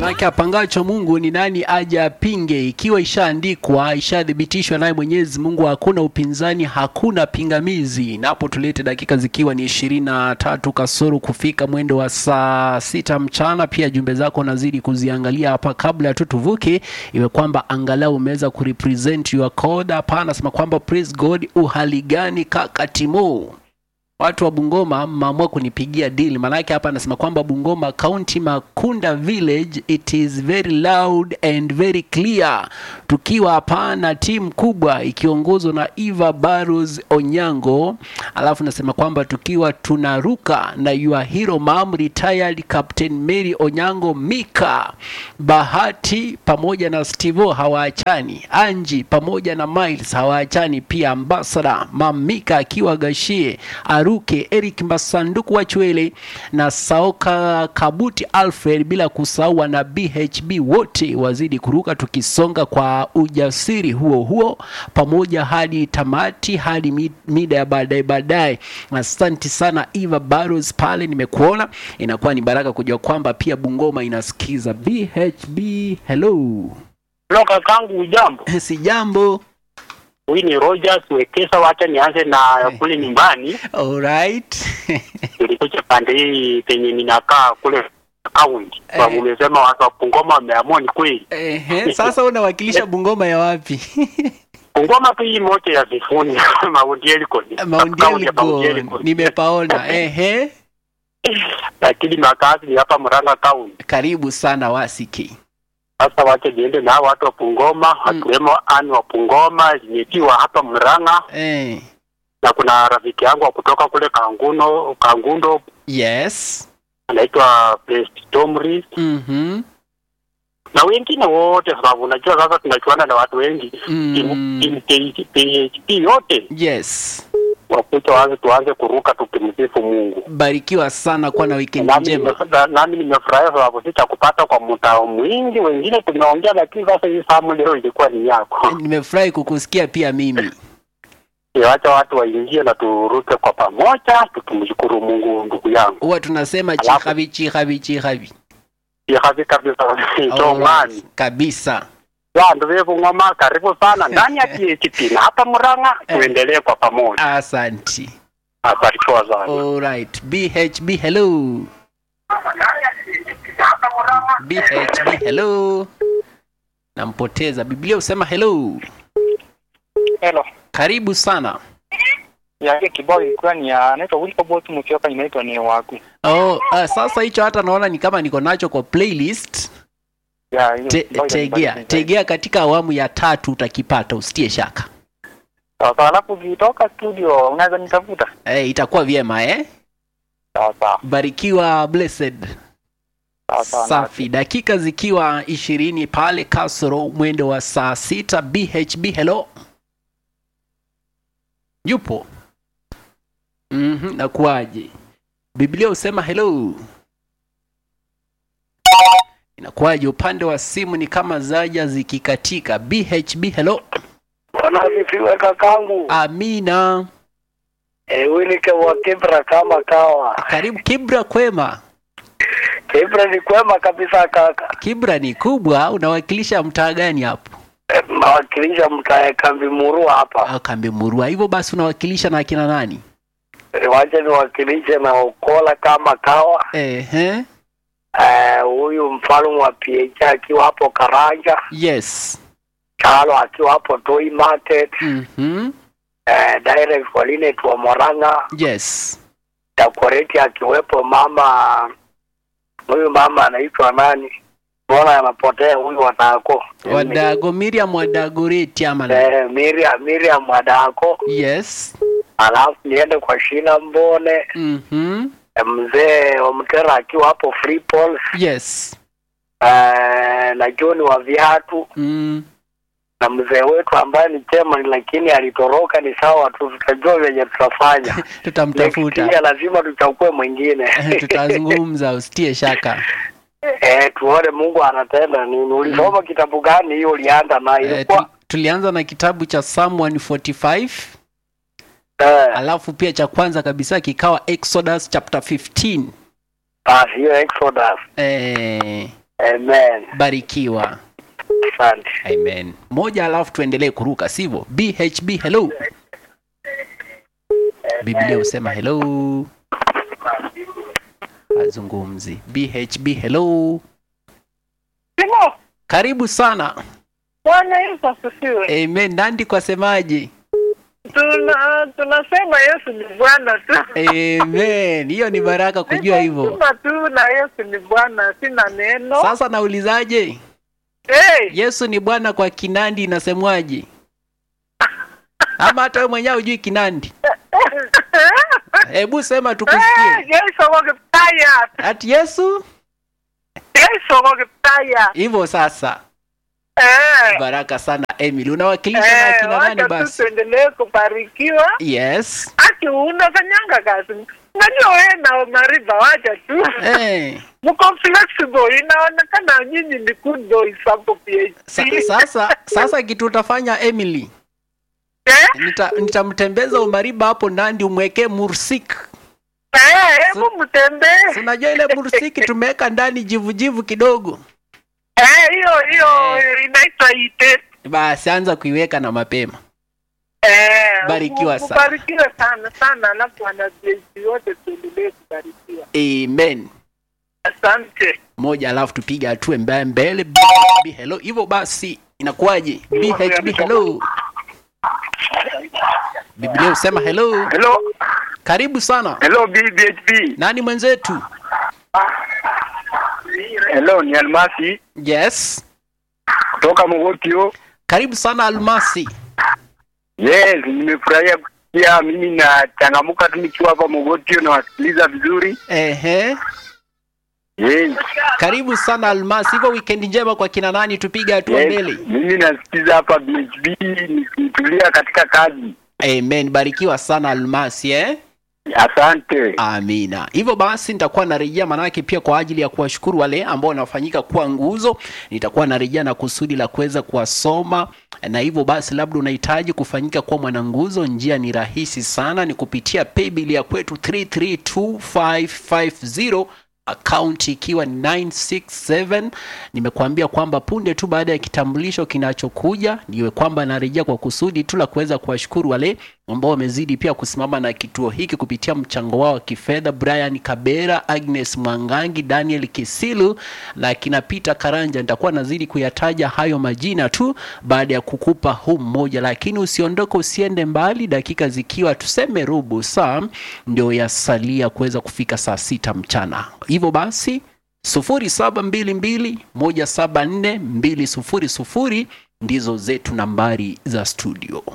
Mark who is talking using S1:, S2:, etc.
S1: Maanake apangacho Mungu ni nani aje apinge? Ikiwa ishaandikwa, ishathibitishwa naye Mwenyezi Mungu, hakuna upinzani, hakuna pingamizi. Napo tulete dakika zikiwa ni ishirini na tatu kasoro kufika mwendo wa saa sita mchana. Pia jumbe zako nazidi kuziangalia hapa kabla tu tuvuke, iwe kwamba angalau umeweza kurepresent your code. Hapa anasema kwamba praise God, uhali gani kaka Timo? watu wa Bungoma mmeamua kunipigia deal. Maanake hapa anasema kwamba Bungoma County Makunda Village it is very loud and very clear, tukiwa hapa na timu kubwa ikiongozwa na Eva Barros Onyango, alafu nasema kwamba tukiwa tunaruka na your hero mom retired Captain Mary Onyango Mika Bahati pamoja na Stevo hawaachani, Anji pamoja na Miles hawaachani, pia ambassador Mamika akiwa Gashie Aruke, Eric Masanduku wa Chwele na Saoka Kabuti Alfred, bila kusahau na BHB wote wazidi kuruka, tukisonga kwa ujasiri huo huo pamoja hadi tamati, hadi mi- mida ya baadaye baadaye. Asante sana Eva Barros pale, nimekuona. Inakuwa ni baraka kujua kwamba pia Bungoma inasikiza BHB. Hello,
S2: Lo kakangu, ujambo?
S1: si jambo.
S2: Huyu ni Rogers Wekesa. Wacha nianze na kule nyumbani.
S1: Alright.
S2: Nilikuja pande hii penye ninakaa kule kaunti, sababu
S1: Eh.
S2: umesema watu wa Bungoma wameamua, ni kweli.
S1: Ehe, sasa unawakilisha Bungoma ya wapi?
S2: Bungoma tu hii moja ya Sifuni Mount Elgon,
S1: Mount
S2: Kaunti ya Mount
S1: Elgon.
S2: Elgon.
S1: Nimepaona. Ehe.
S2: lakini makazi ni hapa Murang'a Kaunti.
S1: Karibu sana Wasiki.
S2: Sasa wacha niende na hao watu wa Bungoma, akiwemo ani wa Bungoma limetiwa hapa Murang'a,
S1: Eh.
S2: na kuna rafiki yangu wa kutoka kule Kanguno Kangundo
S1: Yes.
S2: anaitwa Blessed Tomris
S1: Mhm.
S2: na wengine wote, sababu unajua sasa tunachuana na watu wengi
S1: Mm.
S2: Timu- timu PHP yote
S1: Yes.
S2: wakuta waanze tuanze kuruka tukimsifu Mungu.
S1: Barikiwa sana kuwa na weekend
S2: Nami
S1: njema.
S2: nime- na- nami nimefurahia sababu sitakupata kwa mtao mwingi, wengine tumeongea, lakini sasa hii samu leo ilikuwa ni yako.
S1: Nimefurahi kukusikia pia mimi.
S2: Wacha watu waingie na turuke kwa pamoja tukimshukuru Mungu, ndugu yangu.
S1: Huwa tunasema
S2: Alafu-
S1: chihabi chihabi chihabi.
S2: Ihazi kabisa tongani
S1: Kabisa.
S2: wandu vevung'oma, karibu sana ndani ya PHP na hapa Murang'a, tuendelee kwa pamoja.
S1: Asanti.
S2: Abarikiwa sana.
S1: Alright. BHB hello. BHB hello. Nampoteza. Biblia husema hello.
S3: Hello.
S1: Karibu sana.
S3: Yake kibao ilikuwa ni ya anaitwa Wilbert Musyoka inaitwa ni waku.
S1: Oh, uh, sasa hicho hata naona ni kama niko nacho kwa playlist.
S3: Ya hiyo
S1: Te,
S3: kibao
S1: tegea,
S3: inanibadilisha.
S1: tegea katika awamu ya tatu utakipata, usitie shaka.
S3: Sawa sawa, alafu ukitoka studio unaweza nitafuta.
S1: Eh, itakuwa vyema eh?
S3: Sawa sawa.
S1: Barikiwa blessed.
S3: Sawa sawa.
S1: Safi, dakika zikiwa ishirini pale kasoro mwendo wa saa sita. BHB hello, yupo mm nakuaje? Biblia husema hello, inakuwaje? Upande wa simu ni kama zaja zikikatika. BHB hello,
S4: Bwana asifiwe kakangu.
S1: amina.
S4: Eh, Winike wa Kibra kama kawa.
S1: Karibu Kibra, kwema.
S4: Kibra ni kwema kabisa kaka.
S1: Kibra ni kubwa, unawakilisha mtaa gani hapo?
S4: Eh, Nawakilisha mtae kambi murua hapa.
S1: Ah, Kambi Murua. Hivyo basi unawakilisha na akina nani?
S4: Eh, Wacha niwakilishe na Okola kama kawa.
S1: Ehe.
S4: Eh, Huyu mfalme wa PH akiwa hapo Karanja,
S1: Yes.
S4: Chalo akiwa hapo Toy Market,
S1: Mhm.
S4: eh, direct kwa Linet wa Moranga,
S1: Yes.
S4: Dakoreti akiwepo mama huyu mama anaitwa nani? Mbona anapotea huyu watako?
S1: Wadago Miriam Wadagoreti ama na-
S4: Eh, Miriam Miriam Wadako.
S1: Yes.
S4: alafu niende kwa shina mbone
S1: Mhm.
S4: eh, mzee wa mtera akiwa hapo free Falls,
S1: Yes.
S4: eh, na John wa viatu
S1: Mm.
S4: na mzee wetu ambaye ni chairman lakini alitoroka. Ni sawa tu, tutajua venye tutafanya. Next year
S1: Tutamtafuta.
S4: lazima tuchukue mwingine
S1: Tutazungumza, usitie shaka.
S4: eh, tuone Mungu anatenda nini. Ulisoma kitabu gani hiyo ulianda na
S1: Eh, tu,
S4: ilikuwa
S1: tulianza na kitabu cha Psalm 145
S4: eh,
S1: alafu pia cha kwanza kabisa kikawa Exodus chapter 15.
S4: basi hiyo Exodus
S1: Eh,
S4: eh, Amen.
S1: barikiwa
S4: Asante.
S1: amen moja alafu tuendelee kuruka sivyo bhb hello biblia husema hello azungumzi bhb hello
S5: Simo,
S1: karibu sana
S5: Bwana Yesu asifiwe.
S1: amen nandi kwasemaje
S5: Tuna tunasema Yesu ni Bwana tu.
S1: amen hiyo ni baraka kujua hivyo
S5: Sema tu na Yesu ni Bwana, sina neno.
S1: sasa naulizaje
S5: Hey,
S1: yesu ni bwana kwa kinandi inasemwaje ama hata wewe mwenyewe hujui kinandi hebu sema
S5: Eh,
S1: tukusikie
S5: Yesu wakipaya.
S1: ati yesu
S5: Yesu wakipaya.
S1: hivyo sasa
S5: Eh.
S1: baraka sana emily unawakilisha na
S5: Eh,
S1: akina nani
S5: wacha tu
S1: basi
S5: tuendelee kubarikiwa.
S1: yes
S5: Ati unafanyanga kazi. Najua wewe na Mariba wacha tu.
S1: eh.
S5: Mko flexible, inaonekana nyinyi ni good boys hapo PhD.
S1: Sa, sasa sasa kitu utafanya emily
S5: Eh?
S1: Nita- nitamtembeza umariba hapo nandi umwekee mursik
S5: Eh, hebu mtembee.
S1: Si unajua ile mursiki tumeweka ndani jivujivu kidogo
S5: Eh, hiyo hiyo inaitwa ite.
S1: basi anza kuiweka na mapema
S5: Eh,
S1: Barikiwa
S5: mu-
S1: sana.
S5: Mubarikiwe sana sana, alafu wanajeshi wote tuendelee kubarikiwa.
S1: amen
S5: Asante.
S1: moja alafu tupige hatua mbaya mbele BHB hello hivyo basi inakuwaje bhb hello biblia husema hello
S4: Hello.
S1: karibu sana
S4: Hello BBHP.
S1: nani mwenzetu
S4: Hello ni Almasi
S1: yes
S4: kutoka Mogotio.
S1: karibu sana almasi
S4: Yes, nimefurahia kusikia mimi na changamuka tu nikiwa hapa Mogotio na wasikiliza vizuri.
S1: ehe
S4: Yes.
S1: karibu sana almasi hivyo wikendi njema kwa kina nani tupige hatua
S4: yes.
S1: mbele
S4: Mimi nasikiza hapa BHP nikitulia katika kazi.
S1: amen barikiwa sana almasi eh
S4: Asante.
S1: amina hivyo basi nitakuwa narejea manake pia kwa ajili ya kuwashukuru wale ambao wanafanyika kuwa nguzo nitakuwa narejea na kusudi la kuweza kuwasoma na hivyo basi labda unahitaji kufanyika kuwa mwananguzo njia ni rahisi sana ni kupitia paybill ya kwetu 332550 akaunti ikiwa ni 967 nimekuambia kwamba punde tu baada ya kitambulisho kinachokuja niwe kwamba narejea kwa kusudi tu la kuweza kuwashukuru wale ambao wamezidi pia kusimama na kituo hiki kupitia mchango wao wa kifedha brian kabera agnes mwangangi daniel kisilu na kina peter karanja nitakuwa nazidi kuyataja hayo majina tu baada ya kukupa huu mmoja lakini usiondoke usiende mbali dakika zikiwa tuseme robo saa ndio yasalia kuweza kufika saa sita mchana hivyo basi 0722174200 ndizo zetu nambari za studio